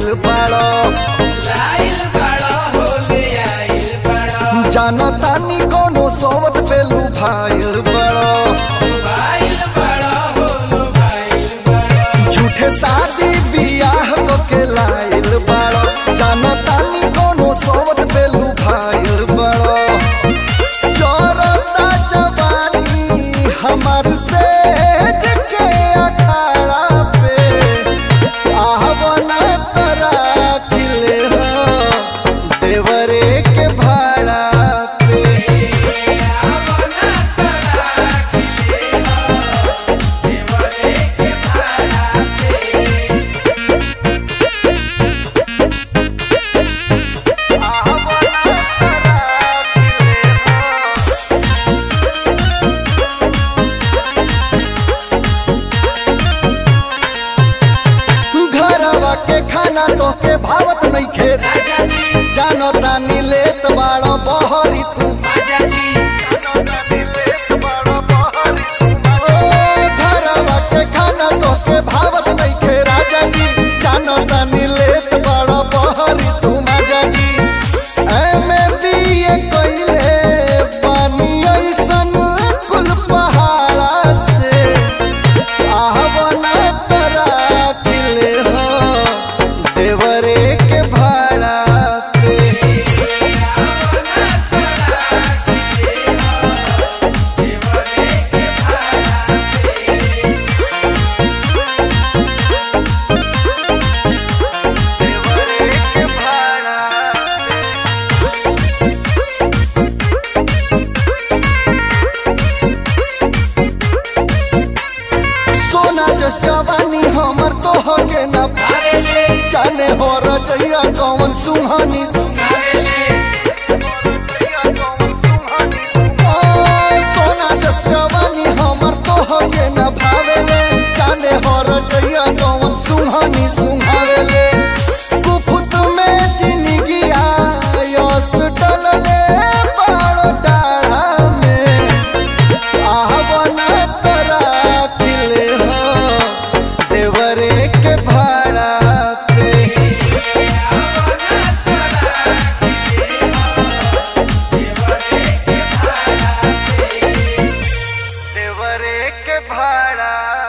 लाइल बाड़ो लाइल बड़ा होले आइल बड़ा जानो तानी कोनो सोवत पेलू भाइल बाड़ो भाइल बड़ा होलो भाइल बड़ा झूठे शादी बियाह को के लाइल बाड़ो जानो तानी कोनो सोवत पेलू भाइल बाड़ो जोरता जवानी हमार से के अखाड़ा पे आहवना तरा किले हो देवरे के भाड़ा पे आवना तड़ा खिले हो देवरे के भाड़ा पे घरवा के खाना तो के भावत नहीं खेत राजा जी जानो तानी लेत बाड़ो बहरी तू राजा जी ओ, घरवा के खाना तो के भावत नहीं खे राजा जी जानो तानी लेत बाड़ो बहरी तू माजा जी एमे बीए कइले पानी ऐसन कुल पहाड़ा से आहवना तरा किले हो देवरे के भाड़ा पे आवना तड़ा खिले हो देवरे के भाड़ा पे देवरे के भाड़ा सोना जो जवानी हमर तो होगे न आवेले जाने हो रजैया कौन सुहानी आवेले ओ, सोना जो जवानी हमर तो होगे न भावेले जाने हो रजैया कौन सुहानी सुहावेले कुफुत में जिंदगी आयस डलले बाड़ डाढ़ा में आहवना तरा किले हो देवरे के भाड़ा पे आवना तड़ा खिले हो देवरे के भाड़ा पे देवरे के भाड़ा